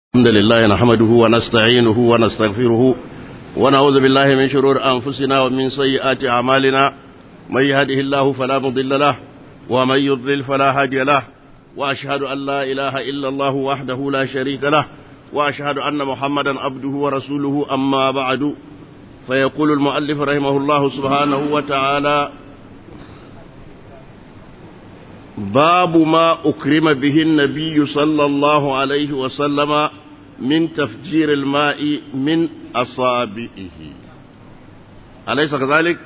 الحمد لله نحمده ونستعينه ونستغفره ونعوذ بالله من شرور أنفسنا ومن سيئات أعمالنا من يهده الله فلا مضل له ومن يضلل فلا هادي له وأشهد أن لا إله إلا الله وحده لا شريك له وأشهد أن محمدا عبده ورسوله أما بعد فيقول المؤلف رحمه الله سبحانه وتعالى باب ما أكرم به النبي صلى الله عليه وسلم من تفجير الماء من أصابعه أليس كذلك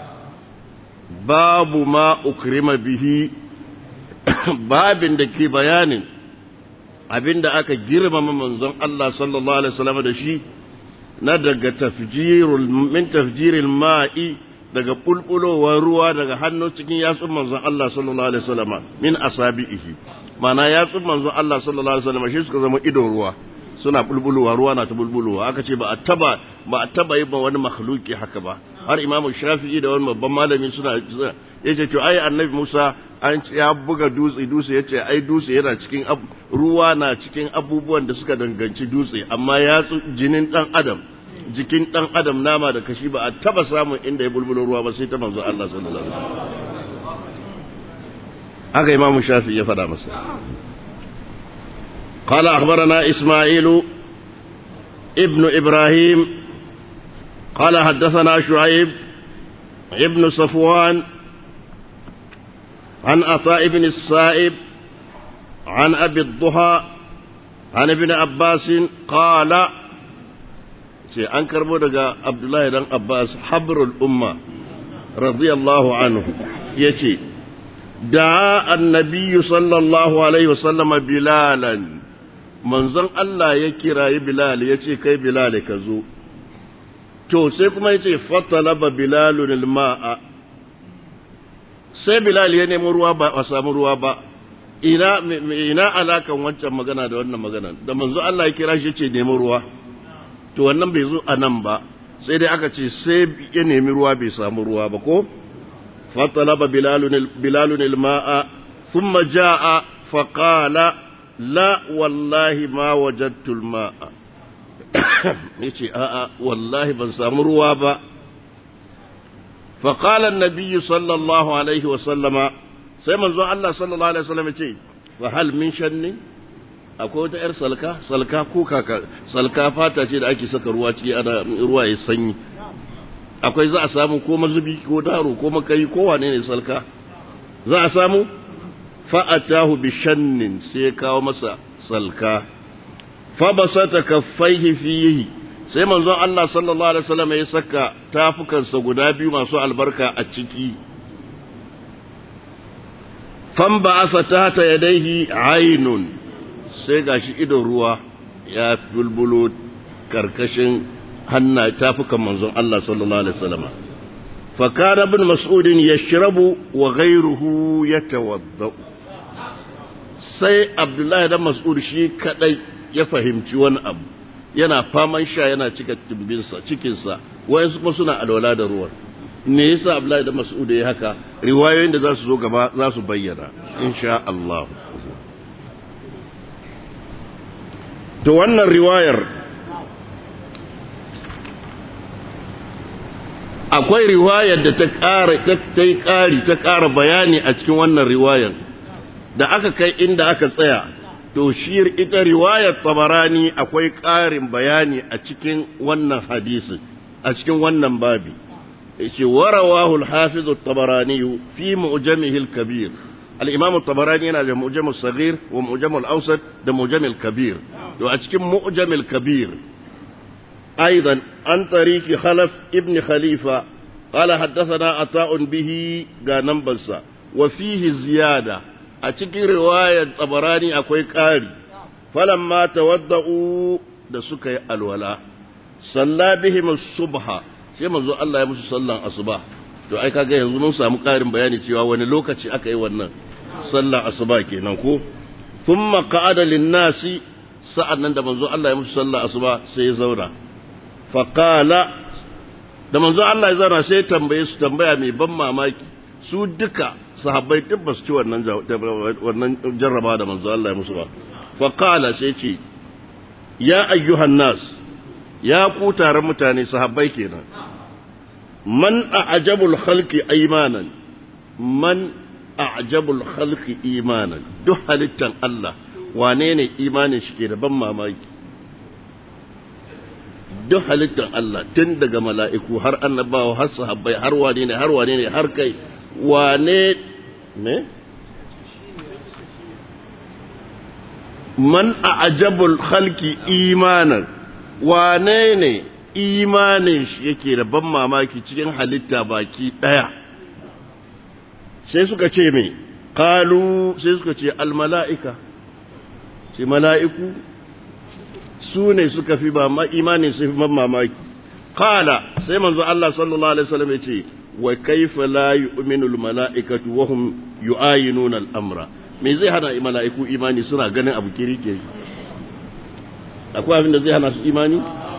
باب ما أكرم به باب دكي بيان abin da aka girmama manzon Allah sallallahu alaihi wasallam da shi na daga tafjirul min tafjiril ma'i daga bulbulowar ruwa daga hannu cikin yatsun manzon Allah sallallahu alaihi wasallam min asabihi mana yatsun manzon Allah sallallahu alaihi wasallam shi suka zama idon ruwa suna bulbulowa ruwa na ta bulbulowa aka ce ba a taba ba a taba yi ba wani makhluki haka ba har imamu shafi'i da wani babban malami suna yace to ai annabi Musa an ya buga dutse dutse yace ai dutse yana cikin ruwa na cikin abubuwan da suka danganci dutse amma yatsu jinin dan adam jikin ɗan adam nama da kashi ba a taba samun inda ya bulbulo ruwa ba sai ta manzo Allah sallallahu alaihi wasallam haka imamu shafi ya faɗa masa قال أخبرنا إسماعيل ابن إبراهيم قال حدثنا شعيب ابن صفوان عن عطاء بن السائب عن أبي الضحى عن ابن عباس قال ce an karbo daga abdullahi dan abbas habrul umma radiyallahu anhu ya ce da annabiyu sallallahu alaihi wasallama bilalan manzon Allah ya kirayi bilal ya ce kai bilal ka zo to sai kuma ya ce fatalaba bilalun ma'a sai bilal ya nemi ruwa ba a samu ruwa ba ina ina alakan wancan magana da wannan magana da manzon Allah ya kira shi ce nemi ruwa to wannan bai zo a nan ba sai dai aka ce sai ya nemi ruwa bai samu ruwa ba ko fatalaba bilalun ilma'a thumma ja'a faqala la wallahi ma wajadtu alma'a yace a'a wallahi ban samu ruwa ba فقال النبي صلى الله عليه وسلم سيما الله صلى الله عليه وسلم يقول فهل من شني akwai wata 'yar salka salka ko kaka salka fata ce da ake saka ruwa ciki ana ruwa ya sanyi akwai za a samu ko mazubi ko daro ko makai ko wane ne salka za a samu fa'atahu bi shannin sai ya kawo masa salka fa basata kaffaihi fihi sai manzon Allah sallallahu alaihi wasallam ya saka tafukansa guda biyu masu albarka a ciki fan ba'asa tahta yadayhi aynun sai gashi idon ruwa ya bulbulo karkashin hanna tafukan manzon Allah sallallahu alaihi wasallam fa kana ibn mas'ud yashrabu wa ghayruhu yatawadda sai abdullahi dan mas'ud shi kadai ya fahimci wani abu yana faman sha yana cika timbinsa cikinsa wayansu kuma suna alwala da ruwan me yasa abdullahi dan mas'ud ya haka riwayoyin da za su zo gaba za su bayyana insha Allah to wannan riwayar akwai riwayar da ta ƙara ta yi ƙari ta ƙara bayani a cikin wannan riwayar da aka kai inda aka tsaya to shi ita riwayar tabarani akwai ƙarin bayani a cikin wannan hadisi a cikin wannan babi yace warawahu al-hafiz at-tabarani fi mu'jamihi al-kabir الإمام الطبراني هنا المعجم الصغير ومعجم الأوسط ده معجم الكبير وأتكم معجم الكبير أيضا عن طريق خلف ابن خليفة قال حدثنا عطاء به غانمبسا وفيه زيادة أتكي رواية الطبراني أكوي قاري فلما تودعوا ده سكي الولاء صلى بهم الصبح sai manzo Allah ya musu sallan asuba to ai kaga yanzu mun samu ƙarin bayani cewa wani lokaci aka yi wannan sallar asuba kenan ko thumma qa'ada lin-nasi sa'annan da manzo Allah ya musu sallar asuba sai ya zauna fa qala da manzo Allah ya zauna sai ya tambaye su tambaya mai ban mamaki su duka sahabbai duk ba su ci wannan wannan jarraba da manzo Allah ya musu ba fa qala sai ce ya ayyuhan nas ya ku taron mutane sahabbai kenan man a'jabul khalqi imanan man a'jabul khalqi imanan duk halittan Allah wane ne imanin shi ke da ban mamaki duk halittan Allah tun daga mala'iku har annabawa har sahabbai har wane ne har wane ne har kai wane ne man a'jabul khalqi imanan wane ne imanin shi yake da ban mamaki cikin halitta baki daya sai suka ce me kalu sai suka ce almala'ika sai mala'iku su ne suka fi ba ma imanin su fi ban mamaki kala sai manzo Allah sallallahu alaihi wasallam ya ce wa kaifa la yu'minu almala'ikatu wa hum yu'ayinuna al-amra me zai hana mala'iku imani suna ganin abu kiri-kiri akwai abin da zai hana su imani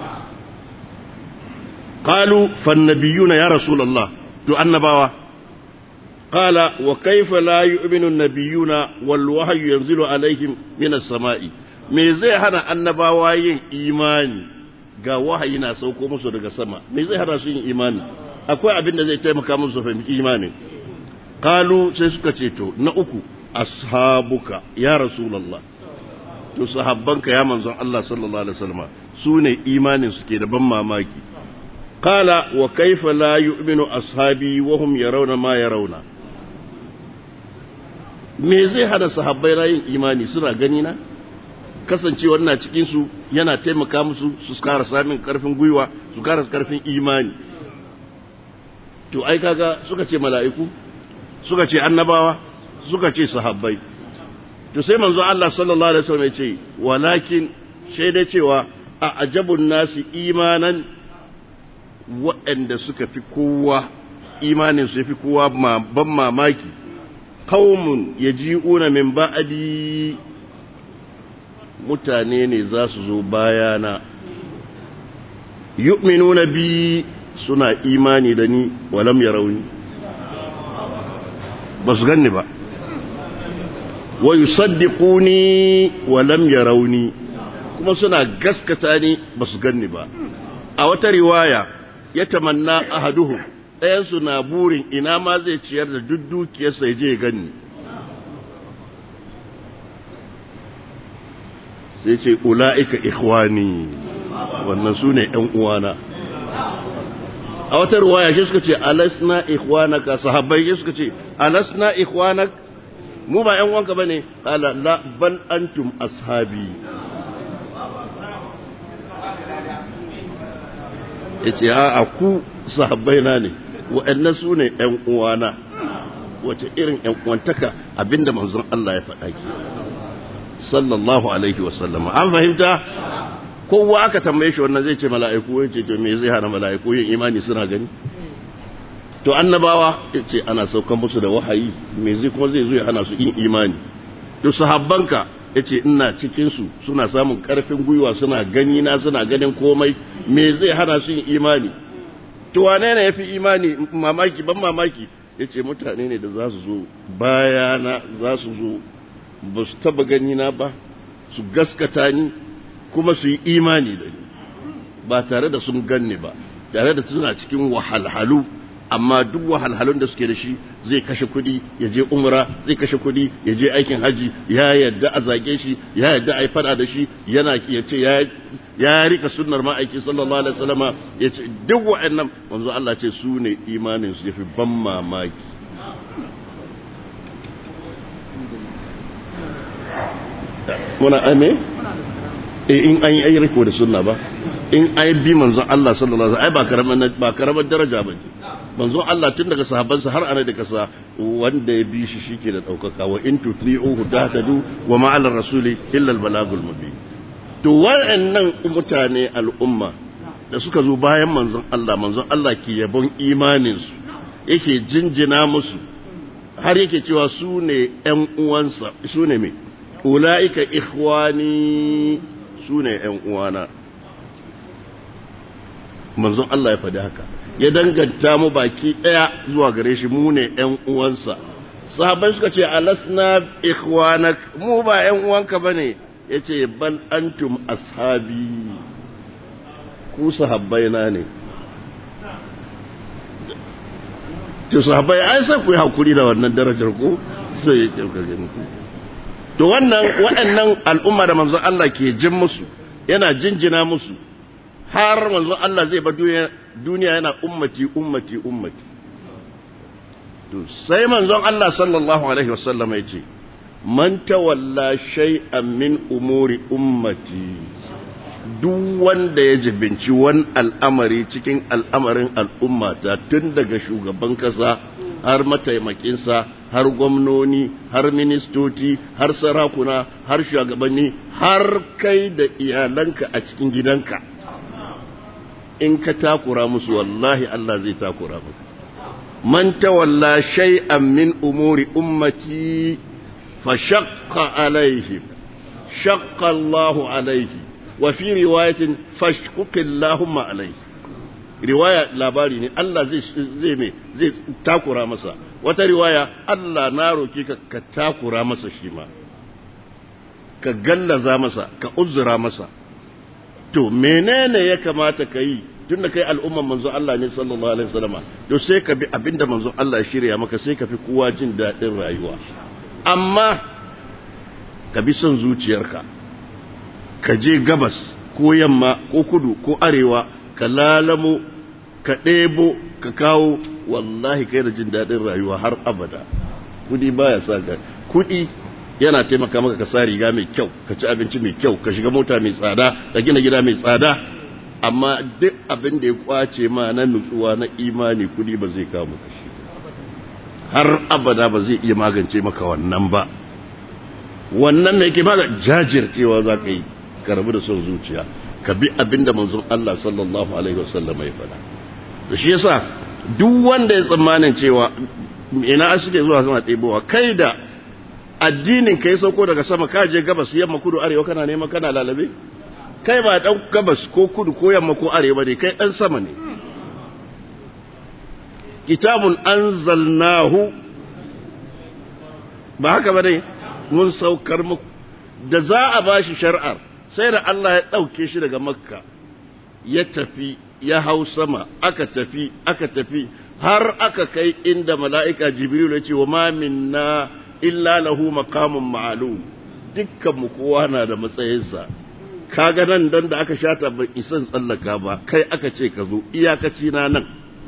قالوا فالنبيون يا رسول الله تو annabawa قال وكيف لا يؤمن النبيون والوحي ينزل عليهم من السماء me zai hana annabawa yin imani ga wahayi na sauko musu daga sama me zai hana su yin imani akwai abin da zai taimaka musu su fahimci imani qalu sai suka ce to na uku ashabuka ya rasulullah to sahabbanka ya manzon Allah sallallahu alaihi wasallam su ne imanin su ke da ban mamaki qala wa kaifa la yu'minu ashabi wa hum yarawna ma yarawna me zai hana sahabbai na yin imani suna gani na kasancewar na cikin su yana taimaka musu su kara samun karfin gwiwa su kara karfin imani to ai kaga suka ce mala'iku suka ce annabawa suka ce sahabbai to sai manzo Allah sallallahu alaihi wasallam ya ce walakin shaida cewa a ajabun nasi imanan waɗanda suka fi kowa imanin su fi kowa ban mamaki qaumun yaji'una min ba'di mutane ne za su zo bayana yu'minuna bi suna imani da ni walam yarawni ba su ganni ba wa yusaddiquni wa lam yarawni kuma suna gaskata ni ba su ganni ba a wata riwaya ya tamanna ahaduhum ɗayan su na burin ina ma zai ciyar da duk dukiyarsa ya je ganni sai ce ula'ika ikhwani wannan su ne ‘yan uwana a wata riwaya shi suka ce alasna ikhwanaka sahabbai shi suka ce alasna ikhwanak mu ba ‘yan wanka ba ne, ƙala la bal antum ashabi. Ya ce, a ku sahabbai na ne, waɗannan su ne ‘yan uwana, wace irin ‘yan uwantaka abinda manzon Allah ya faɗa ki. Sallallahu Alaihi wasallama. An fahimta? Kowa aka tambaye shi wannan zai ce mala'iku, ya ce, to me zai hana mala'iku yin imani suna gani? to annabawa ce ana saukan musu da wahayi me zai kuma zai zo ya hana su yin imani to sahabbanka yace ina cikin su suna samun karfin gwiwa suna gani na suna ganin komai me zai hana su yin imani to wane ne yafi imani mamaki ban mamaki yace mutane ne da za su zo bayana za su zo ba su taba gani na ba su gaskata ni kuma su yi imani da ni ba tare da sun ganni ba tare da suna cikin wahalhalu amma duk wahalhalun da suke da shi zai kashe kudi ya je umra zai kashe kudi ya je aikin haji ya yadda a zage shi ya yadda a yi fada da shi yana ya ce ya rika sunnar ma'aiki sallallahu alaihi wasallama ya ce duk wa'annan wanzu Allah ce su ne imanin su yafi ban mamaki muna ame in an yi riko da sunna ba in ai bi manzon Allah sallallahu alaihi wasallam ai ba karaman ba karamar daraja ba ce manzon Allah tun daga sahabbansa har ana da kasa wanda ya bi shi shike da daukaka wa in tuti'uhu tahtadu wa ma 'ala rasuli illa al-balagul mubin to wa'annan mutane al'umma da suka zo bayan manzon Allah manzon Allah ke yabon imanin su yake jinjina musu har yake cewa su ne ƴan uwansa su ne me ulaika ikhwani su ne ƴan uwana manzon Allah ya faɗi haka ya danganta mu baki ɗaya zuwa gare shi mu ne ‘yan uwansa sahabai suka ce alasna ikhwanak mu ba ‘yan uwanka ba ne yace bal antum ashabi ku sahabbaina ne to sahabbai ai sai ku yi hakuri da wannan darajar ku sai ya kyauka gani to wannan waɗannan al'umma da manzon Allah ke jin musu yana jinjina musu har manzon Allah zai ba duniya duniya yana ummati ummati ummati to sai manzon Allah sallallahu alaihi wasallam ya ce man tawalla shay'an min umuri ummati duk wanda ya jibinci wani al'amari cikin al'amarin al'ummata tun daga shugaban kasa har mataimakinsa har gwamnoni har ministoci har sarakuna har shugabanni har kai da iyalanka a cikin gidanka in ka takura musu wallahi Allah zai takura musu man tawalla shay'an min umuri ummati fa shaqqa alaihim shaqqa Allahu alaihi وفي رواية فاشقق اللهم عليه riwaya labari ne Allah zai zai me zai takura masa wata riwaya Allah na roki ka ka takura masa shi ma ka gallaza masa ka uzura masa to menene ya kamata ka yi tunda kai al'umman manzo Allah ne sallallahu alaihi wasallama to sai ka bi abinda manzo Allah ya shirya maka sai ka fi kowa jin daɗin rayuwa amma ka bi son zuciyarka ka je gabas ko yamma ko kudu ko arewa ka lalamo ka ɗebo ka kawo wallahi kai da jin daɗin rayuwa har abada kudi baya sa ga kudi yana taimaka maka ka sa riga mai kyau ka ci abinci mai kyau ka shiga mota mai tsada ka gina gida mai tsada amma duk abin da ya kwace ma na nutsuwa na imani kudi ba zai kawo maka shi har abada ba zai iya magance maka wannan ba wannan ne yake maga jajircewa za ka yi ka rabu da son zuciya ka bi abin da manzon Allah sallallahu alaihi wasallam ya faɗa da shi yasa duk wanda ya tsammanin cewa ina suke zuwa suna ɗebowa kai da addinin ka ya sauko daga sama ka je gabas yamma kudu arewa kana neman kana lalabe kai ba dan gabas ko kudu ko yamma ko arewa ne kai dan sama ne kitabun anzalnahu ba haka ba ne mun saukar muku da za a bashi shar'ar sai da Allah ya ɗauke shi daga makka ya tafi ya hau sama aka tafi aka tafi har aka kai inda mala'ika jibril ya ce wa ma minna illa lahu maqamun ma'lum dukkan mu kowa na da matsayinsa kaga nan dan da aka shata ban isan tsallaka ba kai aka ce ka zo iyakaci na nan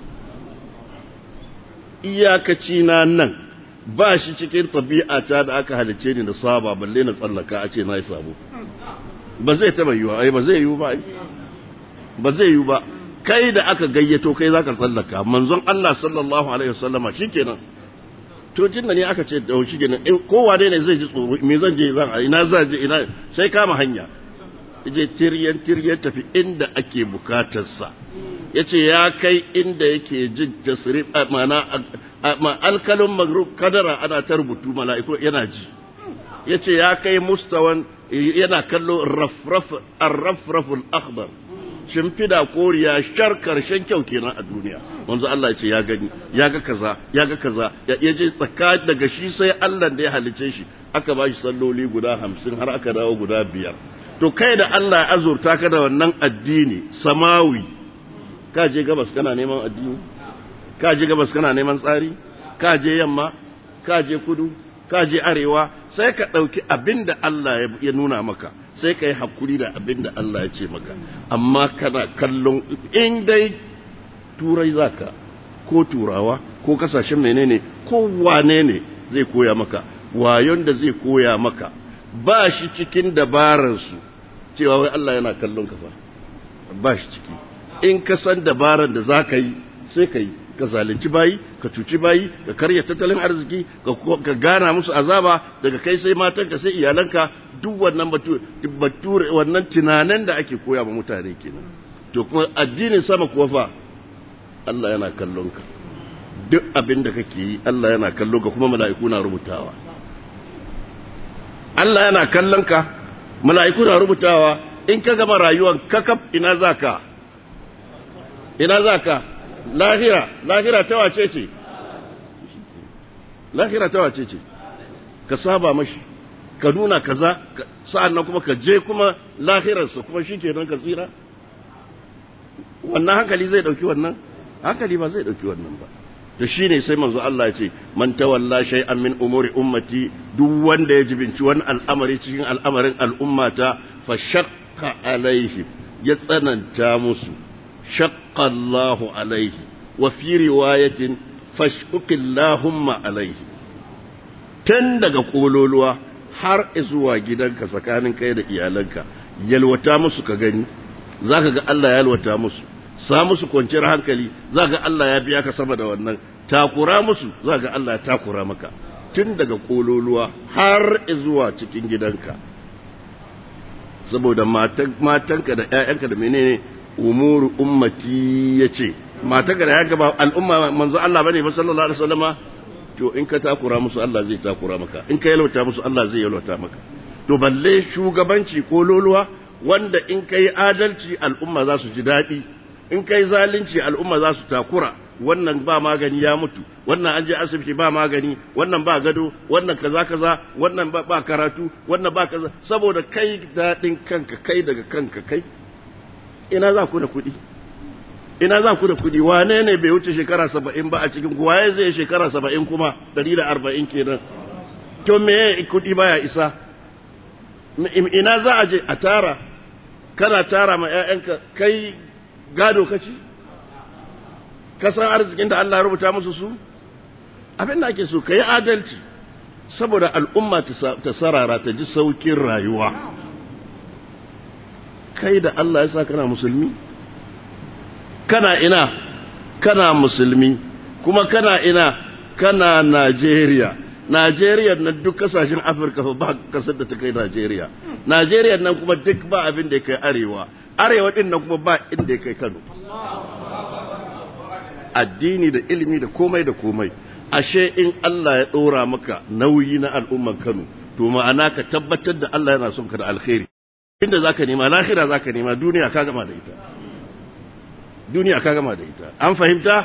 iyakaci na nan ba shi cikin tabi'ata da aka halice ni da saba balle na tsallaka a ce na yi sabo ba zai taba yiwa ai ba zai yiwu ba ba zai yiwu ba kai da aka gayyato kai zaka tsallaka manzon Allah sallallahu alaihi wasallama shikenan to jin da ne aka ce da shi kenan kowa dai ne zai ji tsoro me zan je zan ina zan je ina sai kama hanya je tiryan tiryan tafi inda ake bukatar sa yace ya kai inda yake jin tasrif mana ma alkalun magrub kadara ana ta rubutu mala'iku yana ji yace ya kai mustawan yana kallo rafraf ar-rafraful akhdar shimfida koriya shar karshen kyau kenan a duniya wanzu Allah ya ce ya gani ya ga kaza ya ga kaza ya je tsaka daga shi sai Allah da ya halice shi aka ba shi salloli guda hamsin har aka dawo guda biyar to kai da Allah ya azurta ka da wannan addini samawi ka je gabas kana neman addini ka je gabas kana neman tsari ka je yamma ka je kudu ka je arewa sai ka ɗauki abin da Allah ya nuna maka sai ka yi hakuri da abin da Allah ya ce maka amma kana kallon in dai turai zaka ko turawa ko kasashen menene ko wane ne zai koya maka wayon da zai koya maka ba shi cikin dabararsu cewa wai Allah yana kallon ka fa ba shi ciki in ka san dabarar da za ka yi sai ka yi ka zalunci bayi ka cuci bayi ka karya tattalin arziki ka gana musu azaba daga kai sai matanka sai iyalanka duk wannan bature wannan tunanin da ake koya ma mutane kenan to kuma addinin sama kuwa fa Allah yana kallon ka duk abin da kake yi Allah yana kallon ka kuma mala'iku na rubutawa Allah yana kallon ka mala'iku na rubutawa in ka gama rayuwar kakaf ina zaka ina zaka lahira lahira ta wace ce lahira ta wace ce ka saba mashi ka nuna kaza sa'an nan kuma ka je kuma lahirarsa kuma shi kenan ka tsira wannan hankali zai ɗauki wannan hankali ba zai ɗauki wannan ba da shi ne sai manzo Allah ya ce man tawalla shay'an min umuri ummati duk wanda ya jibinci wani al'amari cikin al'amarin al'ummata fa shaqqa alaihi ya tsananta musu shaqqa Allahu alaihi wa fi riwayatin fashqillahumma alaihi tun daga kololuwa har zuwa gidanka tsakanin kai da iyalanka yalwata musu ka gani zaka ga Allah ya yalwata musu sa musu kwanciyar hankali za ga Allah ya biya ka sama da wannan takura musu za ga Allah ya takura maka tun daga kololuwa har zuwa cikin gidanka saboda matanka da ‘ya'yanka da menene umuru ummati ya ce matanka da ‘ya'yanka ba al'umma manzo Allah bane ba sallallahu alaihi wasallama to in ka takura musu Allah zai takura maka in ka yalwata musu Allah zai yalwata maka to balle shugabanci kololuwa wanda in ka yi adalci al'umma za su ji daɗi in kai zalunci al'umma za su takura wannan ba magani ya mutu wannan an je asibiti ba magani wannan ba gado wannan kaza kaza wannan ba, ba karatu wannan ba kaza saboda kai daɗin kanka kai daga kanka kai ina za ku da kuɗi ina za ku da kuɗi wane ne bai wuce shekara saba'in ba a cikin waye zai shekara saba'in kuma ɗari da arba'in kenan to me kuɗi baya isa ina za a je a tara kana tara ma 'ya'yanka kai gado ka ci ka san arzikin da Allah ya rubuta musu su abin da ake so ka yi adalci saboda al'umma ta sarara ta ji saukin rayuwa kai da Allah ya sa kana musulmi kana ina kana musulmi kuma kana ina kana Najeriya Najeriya na duk kasashen Afirka fa ba kasar da ta kai Najeriya Najeriya nan kuma duk ba abin da ya kai arewa arewa din nan kuma ba inda ya kai Kano addini da ilimi da komai da komai ashe in Allah ya ɗora maka nauyi na al'umman Kano to ma'ana ka tabbatar da Allah yana son ka da alkhairi inda zaka nema lahira zaka nema duniya ka gama da ita duniya ka gama da ita an fahimta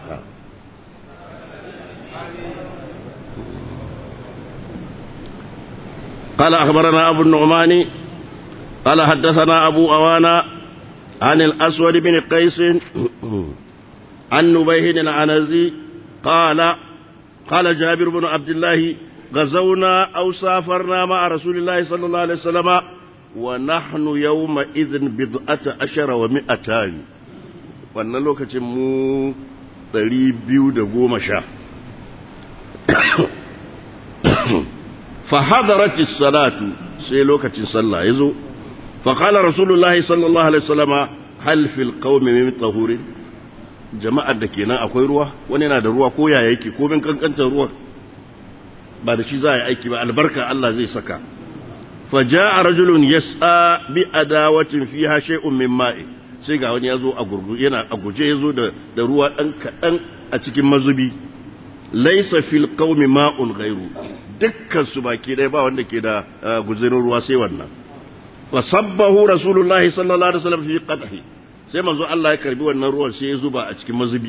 قال أخبرنا أبو النعمان قال حدثنا أبو أوانا عن الأسود بن قيس عن نبيه العنزي قال قال جابر بن عبد الله غزونا أو سافرنا مع رسول الله صلى الله عليه وسلم ونحن يومئذ بضعة عشر ومئتان wannan lokacin mu ɗari biyu da goma sha فحضرت الصلاة sai lokacin sallah ya zo faƙalar rasulullahi sallallahu alaihi wasallama hal fil qaumi min tahurin jama'ar da kenan akwai ruwa wani yana da ruwa ko ya yake ko min kankantar ruwa ba da shi za a yi aiki ba albarka Allah zai saka faja'a rajulun yas'a bi adawatin fiha shay'un min ma'i sai ga wani yazo a gurgu yana a guje yazo da da ruwa dan kadan a cikin mazubi laysa fil qaumi ma'un ghairu dukkan su baki dai ba wanda ke da guzurin ruwa sai wannan fa sabbahu rasulullahi sallallahu alaihi wasallam fi qadhi sai manzo Allah ya karbi wannan ruwan sai ya zuba a cikin mazubi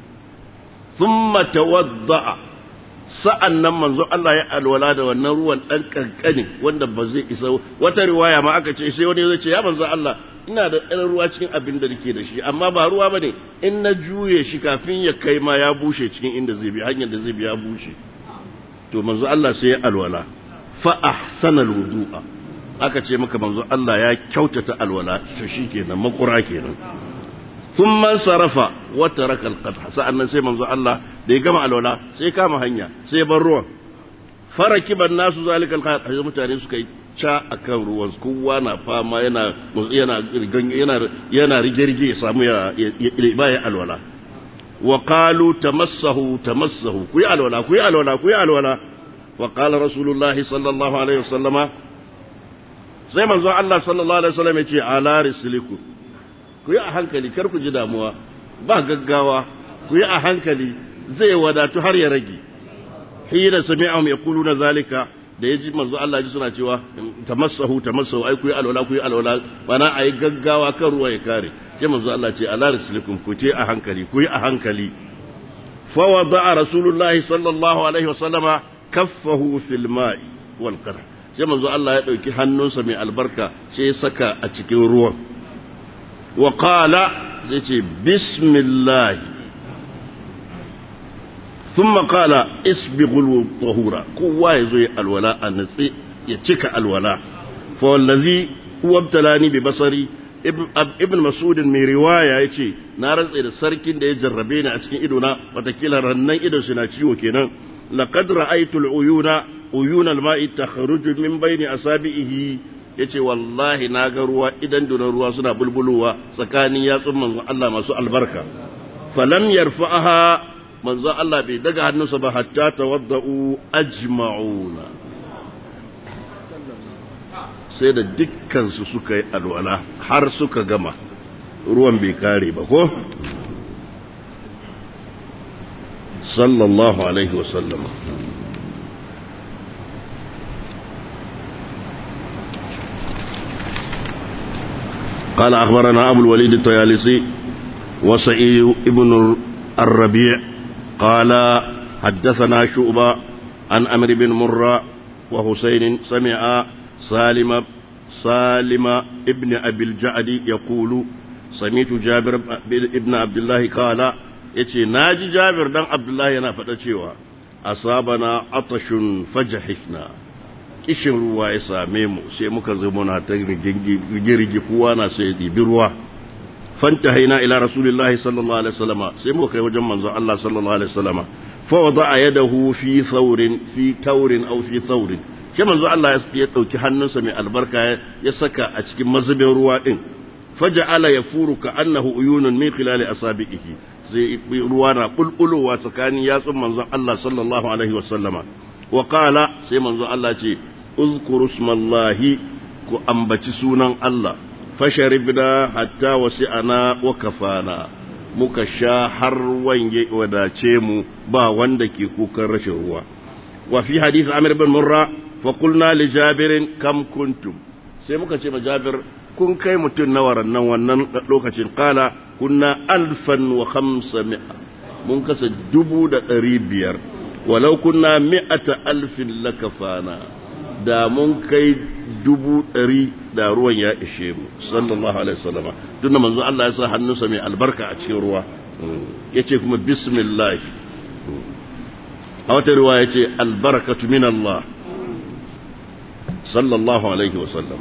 thumma tawadda'a sa'an nan manzo Allah ya alwala da wannan ruwan ɗan ƙanƙani wanda ba zai isa wata riwaya ma aka ce sai wani zai ce ya manzo Allah ina da ɗan ruwa cikin abin da nake da shi amma ba ruwa ba ne in na juye shi kafin ya kai ma ya bushe cikin inda zai bi hanyar da zai bi ya bushe to manzo Allah sai ya alwala fa ahsana alwudu'a aka ce maka manzo Allah ya kyautata alwala to shikenan makura kenan ثم صرف وترك القدح sa'annan sai manzo Allah da ya gama alwala sai kama hanya sai bar ruwan farakiban nasu zalikal qad mutane suka yi ca akan ruwan kowa na fama yana yana yana yana rige-rige ya samu ya ba ya alwala wa qalu tamassahu tamassahu ku yi alwala ku yi alwala ku yi alwala wa qala rasulullahi sallallahu alaihi wasallama sai manzo Allah sallallahu alaihi wasallam ya ce ala rislikum ku yi a hankali kar ku ji damuwa ba gaggawa ku yi a hankali zai wadatu har ya rage hira sami'ahum yaquluna zalika da yaji manzo Allah ji suna cewa tamassahu tamassahu ai ku yi alwala ku yi alwala bana ayi gaggawa kan ruwa ya kare sai manzo Allah ce ala rislikum ku ce a hankali ku yi a hankali fa wada'a rasulullahi sallallahu alaihi wasallama kaffahu fil ma'i wal qadr sai manzo Allah ya ɗauki hannunsa mai albarka sai ya saka a cikin ruwan wa qala zai ce bismillah thumma qala isbighul tahura kowa ya zo ya alwala a natsi ya cika alwala fa wallazi huwa ibtalani bi basari ibn mas'ud mai riwaya yace na rantsa da sarkin da ya jarrabe ni a cikin idona watakila rannan idon shi na ciwo kenan laqad ra'aytu al-uyuna uyuna al-ma'i takhruju min bayni asabihi yace wallahi na ga ruwa idan dunan ruwa suna bulbulowa tsakanin yatsun manzon Allah masu albarka falam yarfa'aha manzon Allah bai daga hannunsa ba hatta tawadda'u ajma'una sai da dukkansu suka yi alwala har suka gama ruwan bai kare ba ko sallallahu alaihi wasallam قال أخبرنا أبو الوليد الطيالسي وسعيد ابن الربيع قال حدثنا شعبة عن أمر بن مرة وحسين سمع سالم سالم ابن أبي الجعد يقول سمعت جابر ابن عبد الله قال yace naji Jabir dan Abdullahi yana faɗa cewa asabana atashun fajahishna kishin ruwa ya same mu sai muka zo muna ta rigirgi kowa na sai dibi ruwa fanta haina ila rasulillahi sallallahu alaihi wasallama sai muka kai wajen manzon Allah sallallahu alaihi wasallama fa wada'a yadahu fi thawrin fi tawrin aw fi thawrin sai manzo Allah ya ɗauki hannunsa mai albarka ya saka a cikin mazubin ruwa ɗin faja'ala ya furu ka annahu uyunun min khilali asabihi zai ruwa na bulbulowa tsakanin yatsun manzon Allah sallallahu alaihi wa sallama wa qala sai manzon Allah ce uzkuru smallahi ku ambaci sunan Allah fasharibna hatta wasi'ana wa kafana muka sha har wange wadace mu ba wanda ke kukan rashin ruwa wa fi hadith Amir bin Murra faƙulna li jabirin kam kuntum sai muka ce ma jabir kun kai mutum na warannan wannan lokacin kala kunna alfan wa hamsa mi'a mun kasa dubu da ɗari biyar walau kunna mi'ata alfin lakafana da mun kai dubu ɗari da ruwan ya ishe mu sallallahu alaihi wasallam tun da manzo Allah ya sa hannunsa mai albarka a cikin ruwa yace kuma bismillah a wata ruwa yace albarakatu min Allah صلى الله عليه وسلم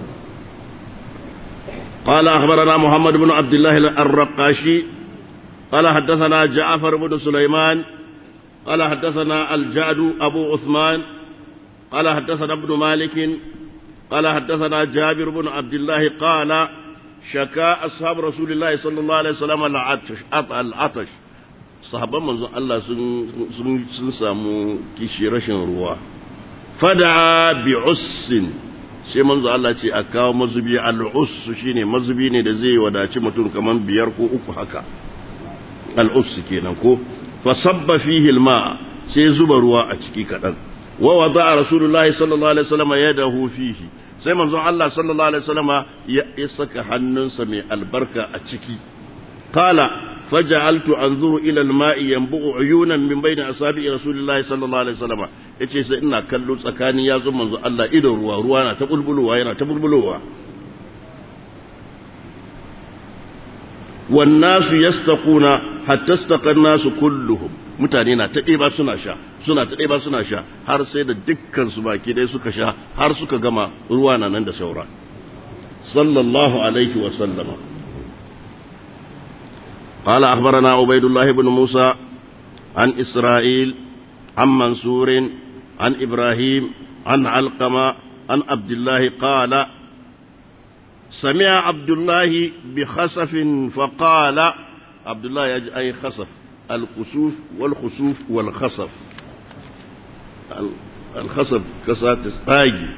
قال أخبرنا محمد بن عبد الله الرقاشي قال حدثنا جعفر بن سليمان قال حدثنا الجعد أبو عثمان قال حدثنا ابن مالك قال حدثنا جابر بن عبد الله قال شكا أصحاب رسول الله صلى الله عليه وسلم العطش العطش صحابة من الله سن سن سامو كيشي رشن روا fada bi ussin sai manzo Allah ce a kawo mazubi al'us shine mazubi ne da zai wadaci mutum kaman biyar ko uku haka al'us kenan ko fa sabba fihi alma sai zuba ruwa a ciki kadan wa wada rasulullahi sallallahu alaihi wasallam yadahu fihi sai manzo Allah sallallahu alaihi wasallam ya saka hannunsa mai albarka a ciki qala فجعلت انظر الى الماء ينبع عيونا من بين اصابع رسول الله صلى الله عليه وسلم yace sai ina kallo tsakanin yatsun manzo Allah idon ruwa ruwa na ta bulbulowa yana ta bulbulowa wan nasu yastaquna hatta istaqan nasu kulluhum mutane na ta ɗeba suna sha suna ta ɗeba suna sha har sai da dukkan su baki dai suka sha har suka gama ruwa na nan da saura sallallahu alaihi wa sallama قال أخبرنا عبيد الله بن موسى عن إسرائيل عن منصور عن إبراهيم عن علقمة عن عبد الله قال سمع عبد الله بخسف فقال عبد الله يجي أي خسف الكسوف والخسوف والخسف الخسف كسات استاجي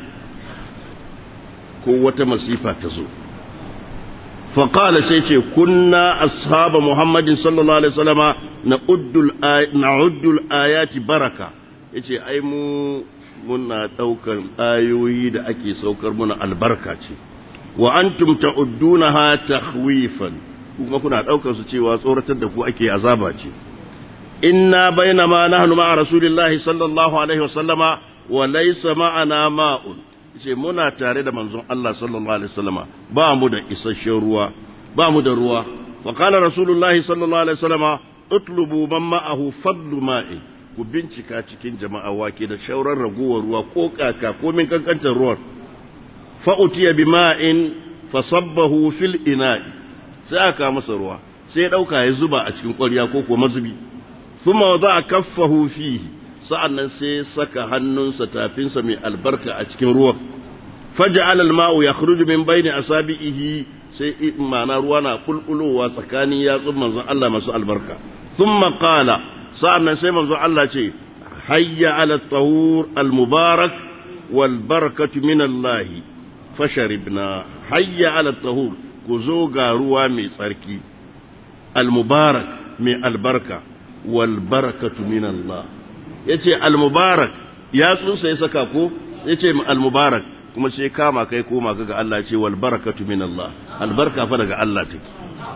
قوة مسيفة تزول فقال سيتي كنا أصحاب محمد صلى الله عليه وسلم نعد الآيات, نعد الآيات بركة yace ai mu muna ɗaukan ayoyi da ake saukar muna albarka ce wa antum ta'uddunaha takhwifan kuma kuna ɗaukar su cewa tsoratar da ku ake azaba ce inna bainama nahnu ma'a rasulillahi sallallahu alaihi wasallama wa laysa ma'ana ma'un ce muna tare da manzon Allah sallallahu alaihi wasallama ba mu da isasshen ruwa ba mu da ruwa fa qala rasulullahi sallallahu alaihi wasallama utlubu man ma'ahu fadlu ma'i ku bincika cikin jama'a wake da shauran raguwar ruwa ko kaka ko min kankantar ruwan fa utiya bima'in fa sabbahu fil ina'i sai aka masa ruwa sai ya dauka ya zuba a cikin ƙwarya ko ko mazubi thumma wada'a kaffahu fihi sa'annan sai saka hannunsa tafinsa mai albarka a cikin ruwan faja'ala al-ma'u yakhruju min bayni asabihi sai ma'ana ruwa na kulkulowa tsakanin yatsun manzon Allah masu albarka thumma qala sa'annan sai manzon Allah ce hayya 'ala at-tahur al-mubarak wal barakatu min Allah fasharibna hayya 'ala at-tahur ku zo ga ruwa mai tsarki al-mubarak mai albarka wal barakatu min Allah yace al-mubarak yatsunsa ya saka ko yace al-mubarak kuma sai kama kai koma ga Allah ce wal barakatu min Allah albarka fa daga Allah take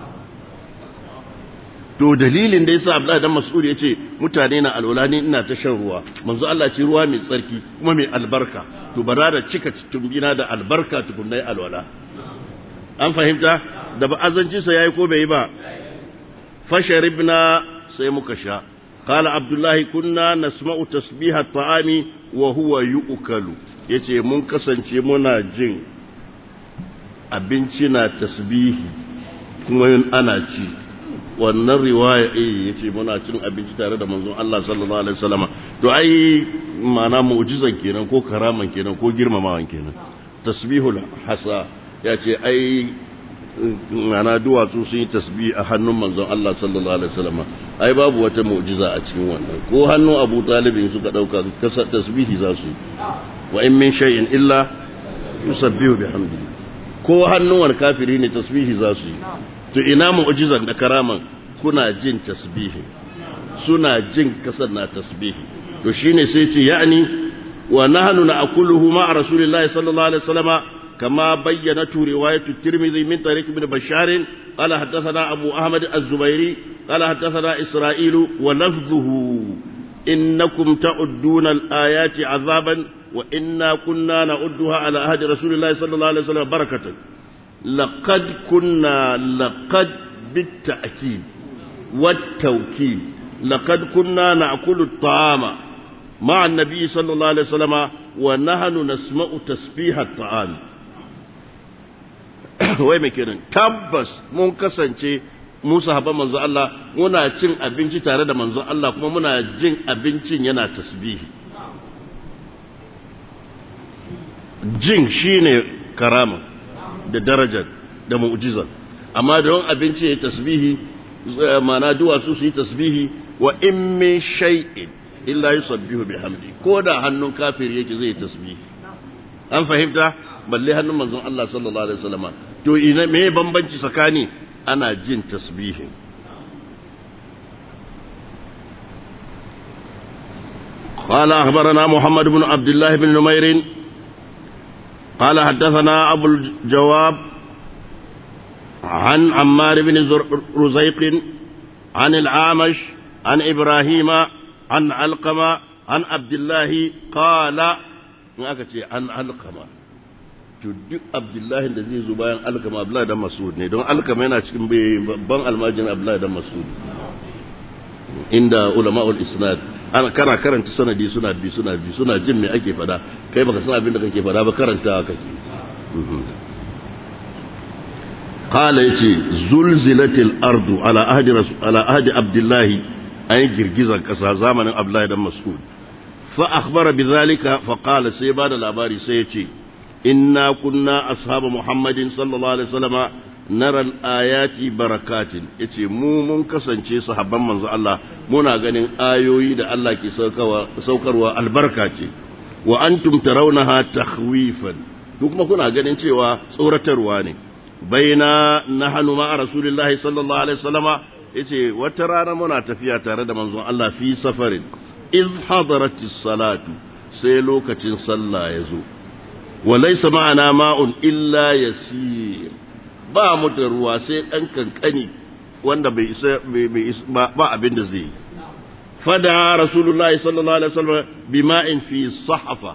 to dalilin da yasa Abdullah dan Mas'ud yace mutane na alwala ni ina ta shan ruwa manzo Allah ce ruwa mai tsarki kuma mai albarka to bara da cika tumbina da albarka tukunnai alwala an fahimta da ba azanci sa yayi ko bai ba fasharibna sai muka sha قال عبد الله كنا نسمع تسبيح الطعام وهو يؤكل yace mun kasance muna jin abinci na tasbihi kuma yin ana ci wannan riwaya eh yace muna cin abinci tare da manzon Allah sallallahu alaihi wasallam to ai ma'ana mu'jizan kenan ko karaman kenan ko girmamawan kenan tasbihul hasa yace ai ma'ana duwatsu sun yi tasbih a hannun manzon Allah sallallahu alaihi wasallam ai babu wata mu'jiza a cikin wannan ko hannun Abu Talib suka dauka kasar tasbihi za su wa in min shay'in illa yusabbihu bihamdihi ko hannun wani kafiri ne tasbihi za su yi to ina mu'jizan da karaman kuna jin tasbihi suna jin kasar na tasbihi to shine sai ce ya'ni wa nahnu na'kuluhu ma'a rasulillahi sallallahu alaihi wasallama كما بينته رواية الترمذي من طريق ابن بشار قال حدثنا أبو أحمد الزبيري قال حدثنا إسرائيل ولفظه إنكم تعدون الآيات عذابا وإنا كنا نعدها على عهد رسول الله صلى الله عليه وسلم بركة لقد كنا لقد بالتأكيد والتوكيد لقد كنا نأكل الطعام مع النبي صلى الله عليه وسلم ونحن نسمع تسبيح الطعام wai mai kenan tabbas mun kasance mu sahaban manzo Allah muna cin abinci tare da manzo Allah kuma muna jin abincin yana tasbihi jin shine karama da darajar da mu'jiza amma don abinci ya tasbihi mana duwatsu su yi tasbihi wa in min shay'in illa yusabbihu bihamdi ko da hannun kafiri yake zai tasbihi an fahimta balle hannun manzon Allah sallallahu alaihi wasallama to ina me bambanci tsakani ana jin tasbihin قال أخبرنا محمد بن عبد الله بن نمير قال حدثنا أبو الجواب عن عمار بن رزيق عن العامش عن إبراهيم عن علقمة عن عبد الله قال عن علقمة to duk abdullahi da zai zo bayan alkama abdullahi dan masud ne don alkama yana cikin babban almajin abdullahi dan masud inda ulama'ul isnad ana kara karanta sanadi suna bi suna bi suna jin me ake fada kai baka san abin da kake fada ba karanta kake qala yace zulzilatil ardu ala ahdi rasul ala ahdi abdullahi ay girgizar kasa zamanin abdullahi dan masud fa akhbara bidhalika fa qala sai bada labari sai yace إنا كنا أصحاب محمد صلى الله عليه وسلم نرى الآيات بركات yace mu mun kasance sahabban manzo Allah muna ganin ayoyi da Allah ke saukarwa albarka ce wa antum tarawnaha takhwifan duk kuma kuna ganin cewa tsoratarwa ne baina nahnu ma'a rasulillahi sallallahu alaihi wasallama yace wata rana muna tafiya tare da manzon Allah fi safarin iz hadaratis salatu sai lokacin sallah ya zo وليس معنا ماء إلا يسير ba mu da ruwa sai ɗan kankani wanda bai isa ba abin da zai fada rasulullahi sallallahu alaihi wasallam bima'in fi sahafa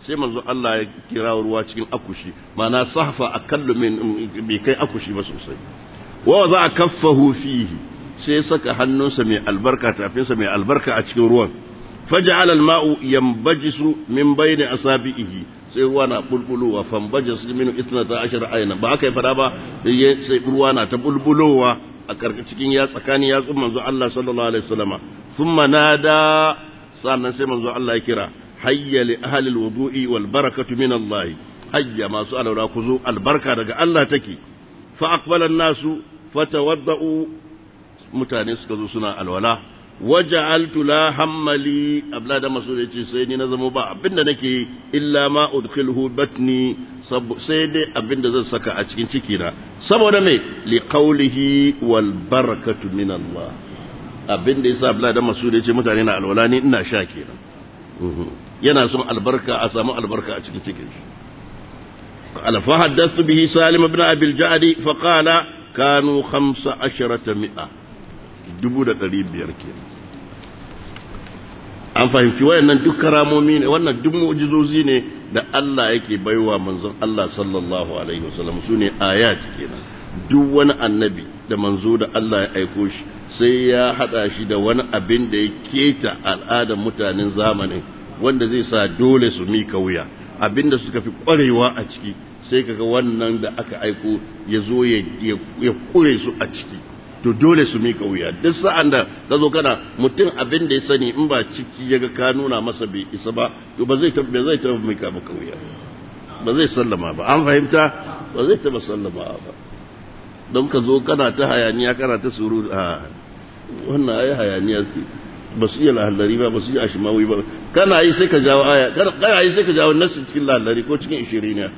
sai manzo Allah ya kira ruwa cikin akushi mana sahfa akallu min bai kai akushi ba sosai wa za a kaffahu fihi sai saka hannunsa mai albarka tafinsa mai albarka a cikin ruwan faja'ala al-ma'u yanbajisu min bayni asabihi sai ruwa na bulbulowa fambajas min isnata ashar ayna ba aka yi fada ba sai ruwa na ta bulbulowa a karka cikin ya tsakanin yatsun manzo Allah sallallahu alaihi wasallama thumma nada sannan sai manzo Allah ya kira hayya li ahli alwudu'i wal barakatu min Allah hayya masu alawra ku zo albarka daga Allah take fa aqbala an-nasu fatawadda'u mutane suka zo suna alwala waja'altu la hammali abla da masu yace sai ni na zama ba abinda nake illa ma udkhilhu batni sai dai abinda zan saka a cikin ciki na saboda me li qawlihi wal barakatu min Allah abinda yasa abla da masu yace mutane na alwala ni ina sha kenan yana son albarka a samu albarka a cikin cikin shi قال فحدثت به سالم بن أبي الجعد فقال كانوا خمس عشرة مئة dubu da ɗari biyar ke an fahimci wayannan duk karamomi ne wannan duk mu'jizozi ne da Allah yake baiwa manzon Allah sallallahu alaihi wasallam su ne ayat kenan duk wani annabi da manzo da Allah ya aiko shi sai ya hada shi da wani abin da ya keta al'adar mutanen zamanin wanda zai sa dole su mika wuya abin da suka fi kwarewa a ciki sai kaga wannan da aka aiko ya zo ya kure su a ciki to dole su mika wuya duk sa'an da ka zo kana mutum abin da ya sani in ba ciki ya ga ka nuna masa bai isa ba to ba zai tabba zai tabba mika maka wuya ba zai sallama ba an fahimta ba zai tabba sallama ba don ka zo kana ta hayaniya kana ta suru a wannan ayi hayaniya suke ba su iya lahallari ba ba su iya ashimawi ba kana yi sai ka jawo aya kana yi sai ka jawo nasu cikin lahallari ko cikin ishiriniya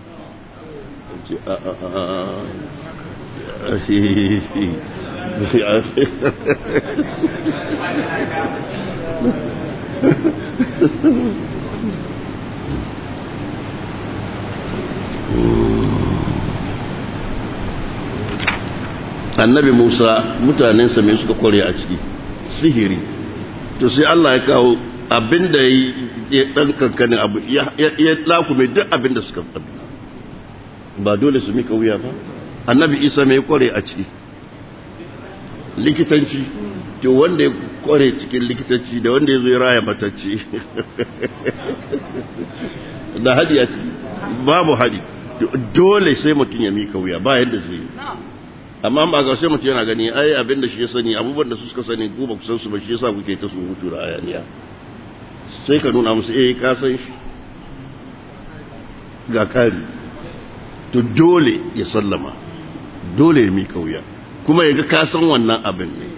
annabi musa mutanensa mai suka kware a ciki sihiri to sai allah ya kawo abinda ya dan kankanin abu ya lakume duk abinda suka ba dole su mika wuya ba annabi isa mai kware a ciki likitanci to wanda ya kware cikin likitanci da wanda ya zo ya raya matacci da hadi a ciki babu hadi dole sai mutum ya mika wuya ba yadda zai yi amma ba ga sai mutum yana gani ai abin da shi ya sani abubuwan da su suka sani ku ba ku san su ba shi yasa kuke ta su hutu da ayaniya sai ka nuna musu eh ka san shi ga kari to dole ya sallama dole ya mika wuya kuma ya ga ka san wannan abin ne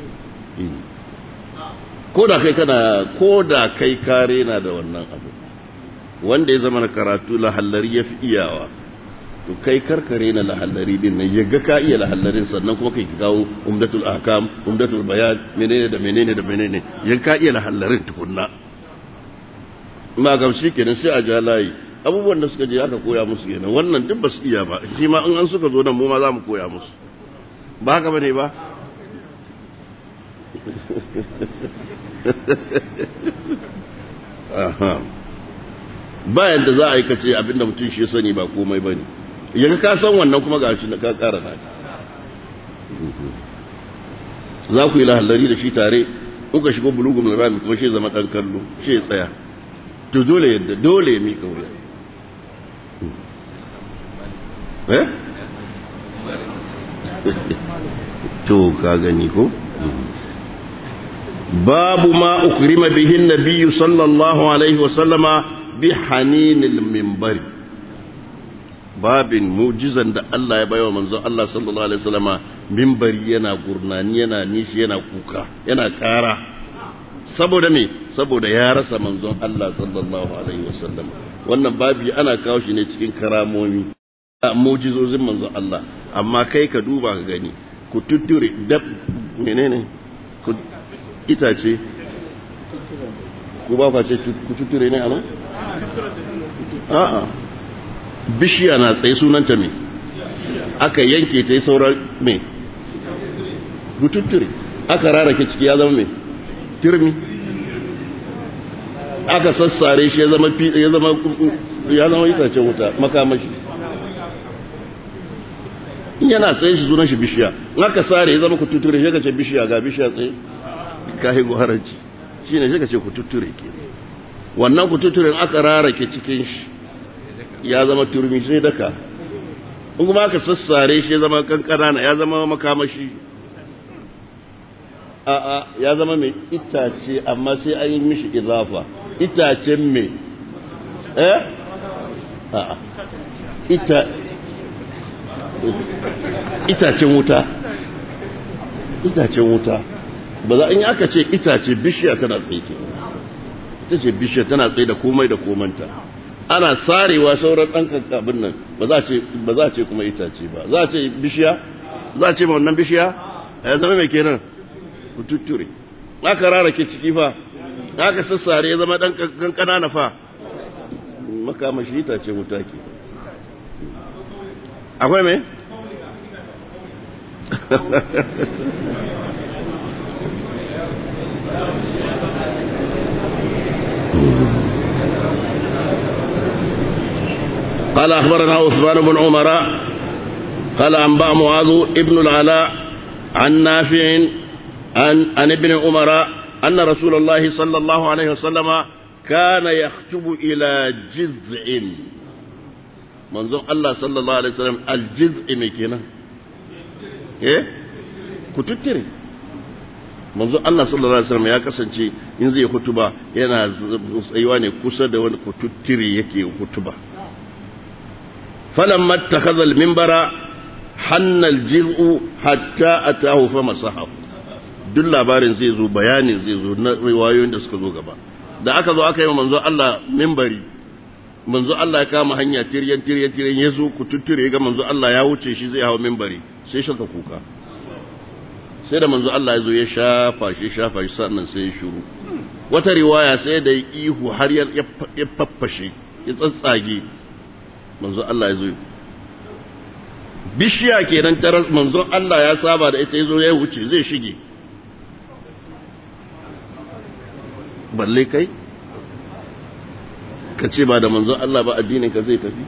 ko da kai kana ko da kai kare na da wannan abin wanda ya zama na karatu lahallari ya fi iyawa to kai karkare na lahallari din nan ya ga ka iya lahallarin sannan kuma kai kawo umdatul ahkam umdatul bayan menene da menene da menene ya ka iya lahallarin tukunna ma gamshi kenan sai a ja layi abubuwan da suka je aka koya musu kenan wannan duk ba su iya ba shi ma in an suka zo nan mu ma za mu koya musu ba haka bane ba bayan da za a yi kace abinda mutum shi sani ba komai bane yaga ka san wannan kuma gashi na ka kara na za ku yi lahallari da shi tare kuka shigo bulugum rami kuma shi zama dan kallo shi ya tsaya to dole yadda dole ya mika wuya eh to ka gani ko babu ma ukrima bihi nabiyyu sallallahu alaihi wasallama bi haninil minbari babin mujizan da Allah ya bayo manzo Allah sallallahu alaihi wasallama minbari yana gurnani yana nishi yana kuka yana kara saboda me saboda ya rasa manzon Allah sallallahu alaihi wasallam wannan babi ana kawo shi ne cikin karamomi mujizozin manzon Allah amma kai ka duba ka gani ku tutture dab menene ku itace ku ba fa ce ku tutture ne anan a'a bishiya na tsaye sunanta me aka yanke ta yi sauran me ku tutture aka rarake ciki ya zama me turmi aka sassare shi ya zama ya zama ya zama itacen wuta makamashi in yana tsaye shi sunan shi bishiya in aka sare ya zama ku tuture shi ka ce bishiya ga bishiya tsaye ka higo haranci shi ne shi ka ce ku tuture ke wannan ku tuturen aka rarake cikin shi ya zama turmi sai daka in kuma aka sassare shi ya zama kankana ya zama makamashi a'a ya zama mai itace amma sai an yi mishi izafa itacen mai eh a'a ita itacen wuta itacen wuta ba za in yi aka ce itace bishiya tana tsaye ke ita ce bishiya tana tsaye da komai da komanta ana sarewa sauran ɗan abin nan ba za a ce kuma itace ba za a ce bishiya za a ce ma wannan bishiya ya zama mai kenan ku tutture aka rara ke ciki fa aka sassare ya zama ɗan kankana na fa makamashi itace wuta ke akwai mai قال أخبرنا عثمان بن عمر قال أنبأ معاذ ابن العلاء عن نافع عن, عن ابن عمر أن رسول الله صلى الله عليه وسلم كان يخطب إلى جذع منظور الله صلى الله عليه وسلم الجذع مكينا إيه كتتري manzo Allah sallallahu alaihi wasallam ya kasance in zai hutuba yana tsayuwa ne kusa da wani kututtire yake hutuba فلما اتخذ المنبر حن الجزء حتى أتاه فمسحه duk labarin zai zo bayanin zai zo na riwayoyin da suka zo gaba da aka zo aka yi wa manzo Allah mimbari manzo Allah ya kama hanya tiryan tiryan tiryan ya zo ku tutture ga manzo Allah ya wuce shi zai hawa mimbari sai shaka kuka sai da manzo Allah ya zo ya shafa shi shafa shi sannan sai ya shiru wata riwaya sai da ihu har ya faffashe ya tsatsage manzo Allah ya zo bishiya kenan tarar manzon Allah ya saba da ita ya zo ya wuce zai shige balle kai ka ce ba da manzon Allah ba addinin ka zai tafi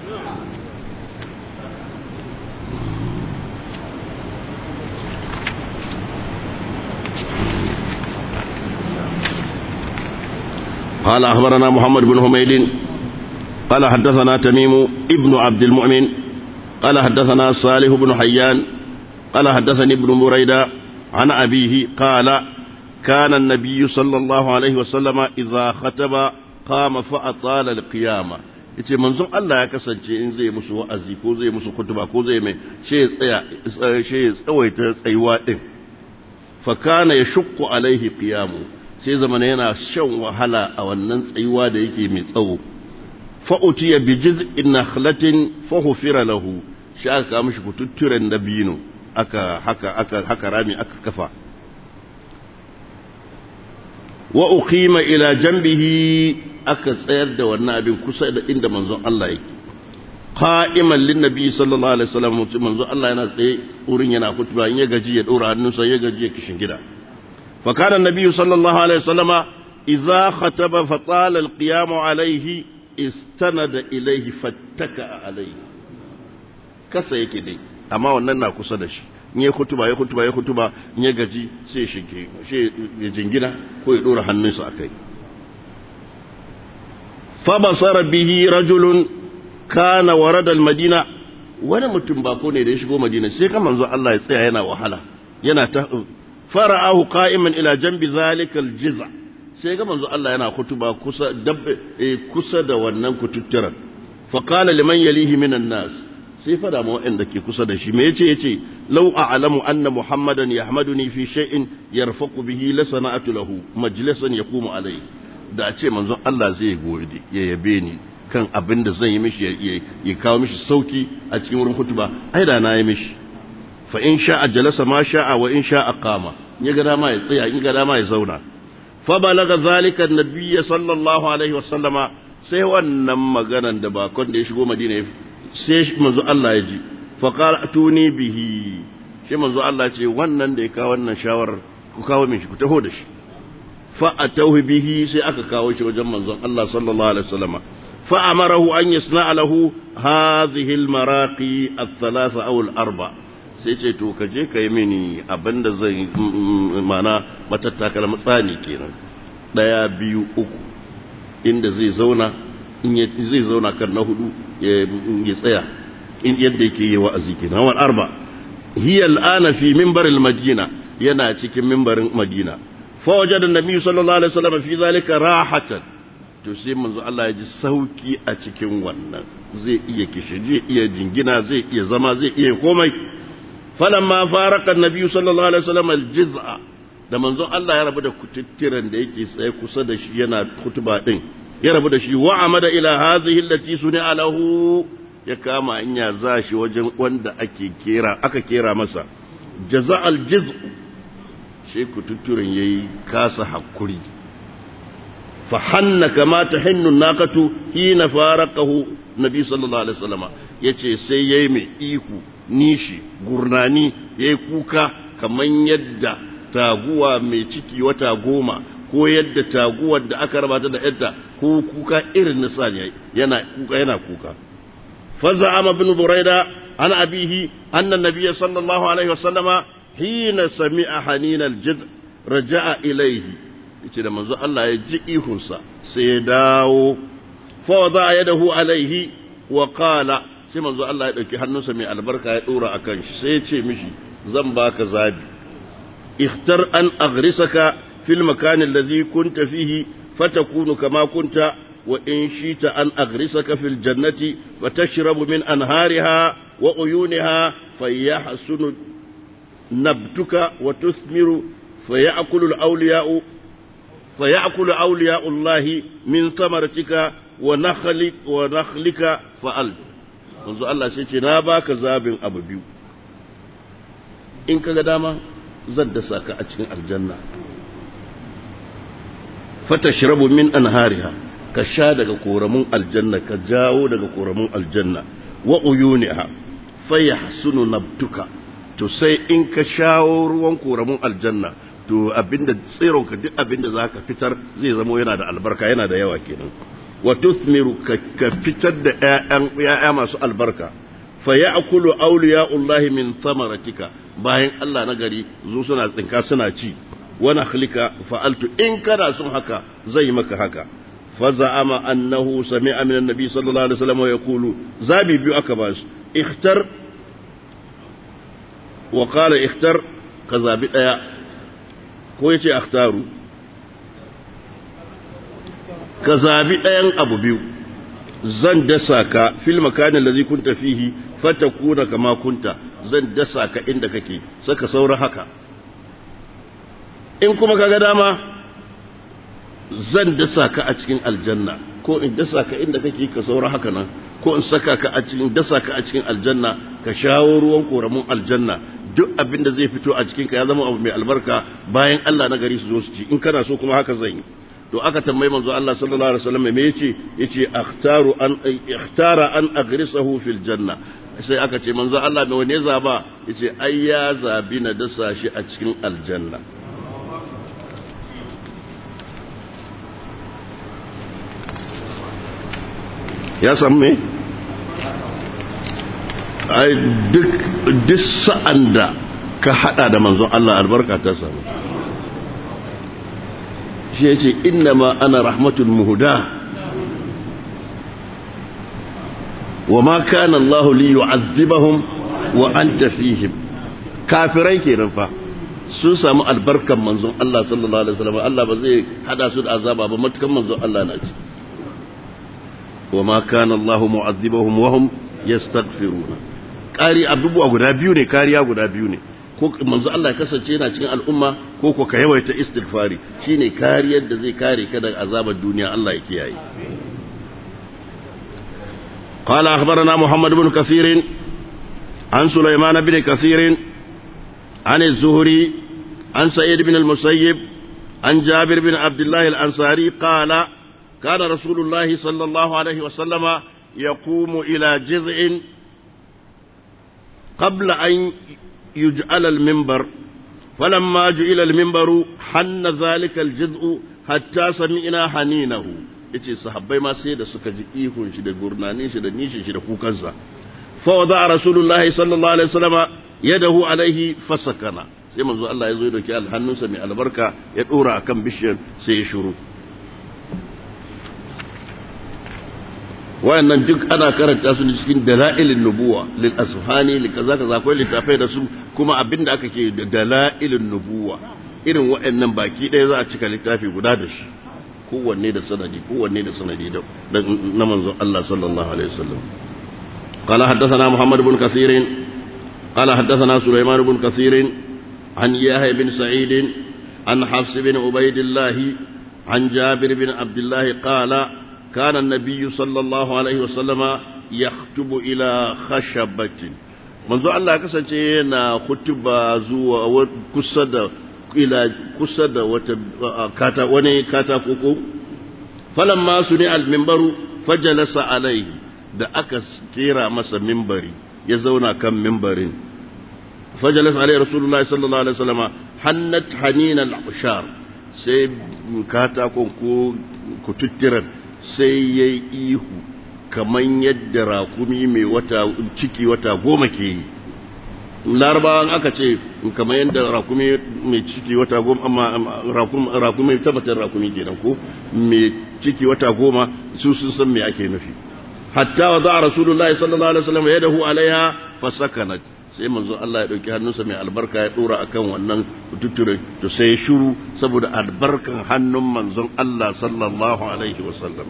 قال أخبرنا محمد بن حميد قال حدثنا تميم ابن عبد المؤمن قال حدثنا صالح بن حيان قال حدثني ابن مريدة عن أبيه قال كان النبي صلى الله عليه وسلم إذا خطب قام فأطال القيامة yace manzon Allah ya kasance in zai musu wa'azi ko zai musu kutuba ko zai mai shi ya tsaya shi ya tsawaita tsayuwa din fa kana yashqu alaihi qiyamu sai zamana yana shan wahala a wannan tsayuwa da yake mai tsawo fa'utiya bi jiz'in nakhlatin fahufira lahu shi aka kawo mishi kututturen dabino aka haka aka haka rami aka kafa wa uqima ila janbihi aka tsayar da wannan abin kusa da inda manzon Allah yake qa'iman lin nabi sallallahu alaihi wasallam manzon Allah yana tsaye wurin yana kutuba in ya gaji ya dora hannunsa ya gaji ya kishin gida fa kana annabi sallallahu alaihi wasallama idza khataba fa tala al-qiyam alaihi istanada ilaihi fattaka alaihi kasa yake dai amma wannan na kusa da shi in ya kutuba ya kutuba ya kutuba in ya gaji sai shi shi ya jingina ko ya dora hannunsa akai fa basara bihi rajulun kana warada almadina wani mutum bako ne da ya shigo madina sai kan manzo Allah ya tsaya yana wahala yana ta fara'ahu qa'iman ila janbi zalika aljiza sai ga manzo Allah yana kutuba kusa dabbe kusa da wannan kututturan fa qala liman yalihi minan nas sai fada ma wanda ke kusa da shi me yace yace law a'lamu anna muhammadan yahmaduni fi shay'in yarfaqu bihi la sana'atu lahu majlisan yaqumu alayhi da ce manzo Allah zai gode ya yabe ni kan abin da zan yi mishi ya kawo mishi sauki a cikin wurin kutuba ai da na yi mishi fa in sha'a jalasa ma sha'a wa in sha'a qama ya ga dama ya tsaya in ga dama ya zauna فبلغ ذلك النبي صلى الله عليه وسلم sai wannan maganan da bakon da ya shigo madina sai manzo Allah ya ji fa qala tuni bihi shi manzo Allah ce wannan da ya kawo wannan shawar ku kawo min shi ku taho da shi فأتوه به سيأكا كاوش وجمع الله صلى الله عليه وسلم فأمره أن يصنع له هذه المراقي الثلاثة أو الأربع sai ce to ka je ka yi mini abin da zai mana matattakala matsani kenan ɗaya biyu uku inda zai zauna in zai zauna kan na hudu ya tsaya in yadda yake yi wa'azi kenan wal arba hiya al'ana fi minbaril madina yana cikin minbarin madina fa wajada annabi sallallahu alaihi wasallam fi zalika rahatan to sai manzo Allah ya ji sauki a cikin wannan zai iya kishi zai iya jingina zai iya zama zai iya komai falamma faraka annabi sallallahu alaihi wasallam aljiz'a da manzo Allah ya rabu da kututtiran da yake tsaye kusa da shi yana kutuba din ya rabu da shi wa amada ila hadhihi allati suni'a lahu ya kama hanya za shi wajen wanda ake kera aka kera masa jaza'al jiz'u shi kututturan yayi kasa hakuri فحن كما تحن الناقة حين فارقه النبي صلى الله عليه وسلم yace sai yayi mai ihu nishi gurnani yayi kuka kaman yadda taguwa mai ciki wata goma ko yadda taguwar da aka rabata da yadda ko kuka irin nisa ne yana kuka yana kuka faza'ama bin buraida an abihi anna nabiyya sallallahu alaihi wasallama hina sami'a haninal jid raja'a ilaihi yace da manzo Allah ya ji ihunsa sai ya dawo fa wada yadahu alaihi wa qala sai manzo Allah ya dauki hannunsa mai albarka ya dora akan shi sai ya ce mishi zan baka zabi ikhtar an aghrisaka fil makan alladhi kunta fihi fatakunu kama kunta wa in shita an aghrisaka fil jannati fatashrabu min anhariha wa uyuniha fayahsunu nabtuka wa tuthmiru فيأكل الأولياء فيأكل أولياء الله من ثمرتك ونخلك ونخلك فأل منذ الله سيتي ناباك زابن أبو بيو إن كذا داما زد ساك أتشن الجنة فتشرب من أنهارها كشادك كورمون الجنة كجاو دك كورمون الجنة وعيونها فيحسن نبتك تسي إن كشاور وانكورمون الجنة to abinda tsironka duk abinda za ka fitar zai zamo yana da albarka yana da yawa kenan wa tuthmiru ka fitar da ‘ya'ya masu albarka fa ya akulu auliya'ullahi min samaratika bayan Allah na gari zo suna tsinka suna ci wani halika fa'altu in kana son haka zai maka haka fa za'ama annahu sami'a min annabi sallallahu alaihi wasallam ya kulu zabi biyu aka ba su ikhtar wa qala ikhtar ka zabi daya ko ya ce akhtaru ka zabi ɗayan abu biyu zan dasa ka fil makanin da zai kunta fihi fata kuna kama kunta zan dasa ka inda kake saka saura haka in kuma kaga dama zan dasa ka a cikin aljanna ko in dasa ka inda kake ka saura haka nan ko in saka ka a cikin dasa ka a cikin aljanna ka shawo ruwan koramun aljanna duk abin da zai fito a cikinka ya zama abu mai albarka bayan Allah na gari su zo su ci in kana so kuma haka zan yi to aka tambayi manzo Allah sallallahu alaihi wasallam me yace yace akhtaru an ikhtara an agrisahu fil janna sai aka ce manzo Allah me wane zaba yace ai ya zabi na dasa shi a cikin aljanna ya san me ai duk duk sa'an da ka hada da manzon Allah albarka ta samu shi yace inna ma ana rahmatul muhda wa ma kana Allah li yu'azzibahum wa anta fihim kafirai kenan fa sun samu albarkan manzon Allah sallallahu alaihi wasallam Allah ba zai hada su da azaba ba matukan manzon Allah na ci wa ma kana Allah mu'azzibahum wa hum yastaghfiruna kari abubuwa guda biyu ne kariya guda biyu ne ko manzo Allah ya kasance yana cikin al'umma ko ko ka yawaita istighfari shine kariyar da zai kare ka daga azabar duniya Allah ya kiyaye قال أخبرنا محمد بن كثير عن سليمان بن كثير عن الزهري عن سعيد بن المسيب عن جابر بن عبد الله الأنصاري قال كان رسول الله صلى الله عليه وسلم يقوم إلى جذع قبل أن يجعل المنبر falamma ju'ila al-minbaru hanna zalika al-jiz'u hatta sami'na haninahu yace sahabbai ma sai da suka ji ihun shi da gurnanin shi da nishin shi da kukansa fa wada rasulullahi sallallahu alaihi wasallama yadahu alaihi fasakana sai manzo Allah ya zo ya dauki hannunsa mai albarka ya dora akan bishiyar sai ya shuru wayannan duk ana karanta su cikin dalailin nubuwa lil asfani li kaza kaza akwai littafai da su kuma abinda aka ke da dalailin nubuwa irin wayannan baki ɗaya za a cika littafi guda da shi kowanne da sanadi kowanne da sanadi da na manzon Allah sallallahu alaihi wasallam قال حدثنا محمد بن كثير قال حدثنا سليمان بن كثير عن يحيى بن سعيد عن حفص بن عبيد الله عن جابر بن عبد الله قال كان النبي صلى الله عليه وسلم يخطب إلى خشبة منذ الله كسنتين خطبة زوا كسد إلى كسد كاتا وني كاتا كوكو فلما سمع المنبر فجلس عليه da aka kera masa mimbari ya zauna kan mimbarin fajalas alaihi rasulullahi sallallahu alaihi wasallama hannat hanina al-ushar sai katakon ko kututtiran sai yayi ihu kaman yadda rakumi mai wata ciki wata goma ke yi larabawan aka ce kamar yadda rakumi mai ciki wata goma amma rakumi tabbatar rakumi kenan ko mai ciki wata goma su sun san me ake nufi hatta wa za'a rasulullahi sallallahu alaihi wasallam yadahu alaiha fasakanat sai manzo Allah ya dauki hannunsa mai albarka ya dora akan wannan tuture to sai shiru saboda albarkan hannun manzon Allah sallallahu alaihi wasallam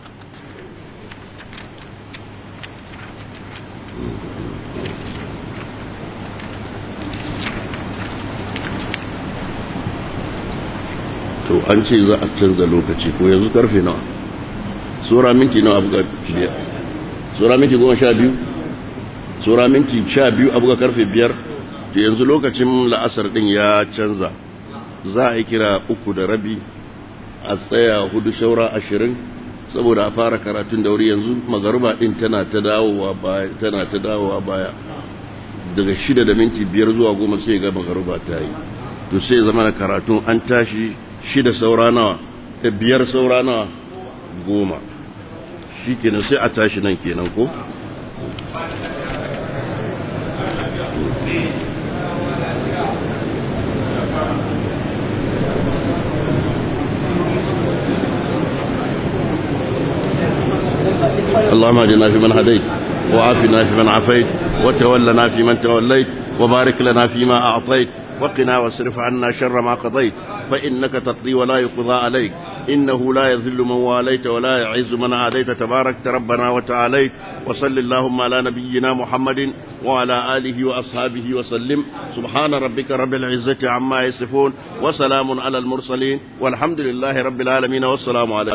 to an ce za a canza lokaci ko yanzu karfe nawa tsora minti nawa abu ga biyar tsora minti goma sha biyu tsora minti sha biyu abu ga karfe biyar to yanzu lokacin la'asar din ya canza za a yi kira uku da rabi a tsaya hudu shaura ashirin saboda a fara karatun da wuri yanzu magaruba din tana ta dawowa baya tana ta dawowa baya daga shida da minti biyar zuwa goma sai ga magaruba ta yi to sai zama da karatun an tashi shida saura nawa da biyar saura nawa goma shi kenan sai a tashi nan kenan ko اللهم اهدنا فيمن هديت وعافنا فيمن عافيت وتولنا فيمن توليت وبارك لنا فيما أعطيت وقنا واصرف عنا شر ما قضيت فإنك تقضي ولا يقضى عليك إنه لا يذل من واليت ولا يعز من عاديت تباركت ربنا وتعاليت وصل اللهم على نبينا محمد وعلى آله وأصحابه وسلم سبحان ربك رب العزة عما يصفون وسلام على المرسلين والحمد لله رب العالمين والسلام عليكم